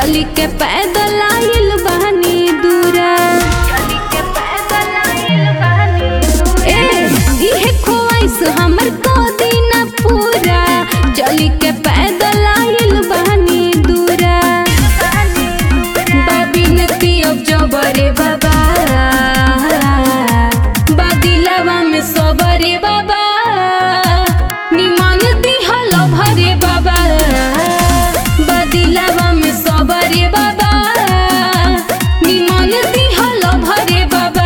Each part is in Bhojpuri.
चली के पैदल आइल बहनी दूरा ए इहे ख्वाइश हमर को दिन पूरा चली के पैदल आइल बहनी दूरा बाबिन पियब जबरे बाबा बादिलवा में सबरे बाबा निमन दिहल भरे बाबा बादिलवा में सबरे बाबा निमन दिहल भरे बाबा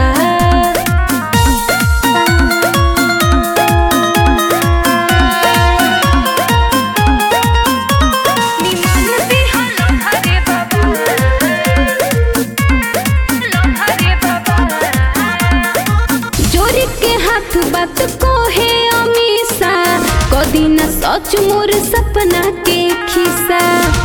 जोरी के हाथ बात को है अमीसा कदी न सच मोर सपना के खिसा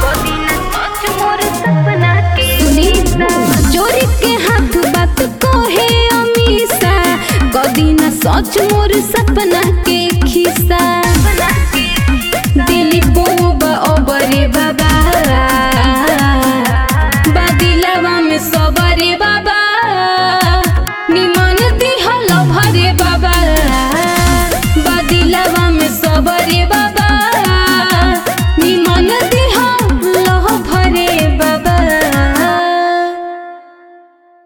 सुनी जोरी के हाथ बात को है अमीसा कदी न सच मोर सपना के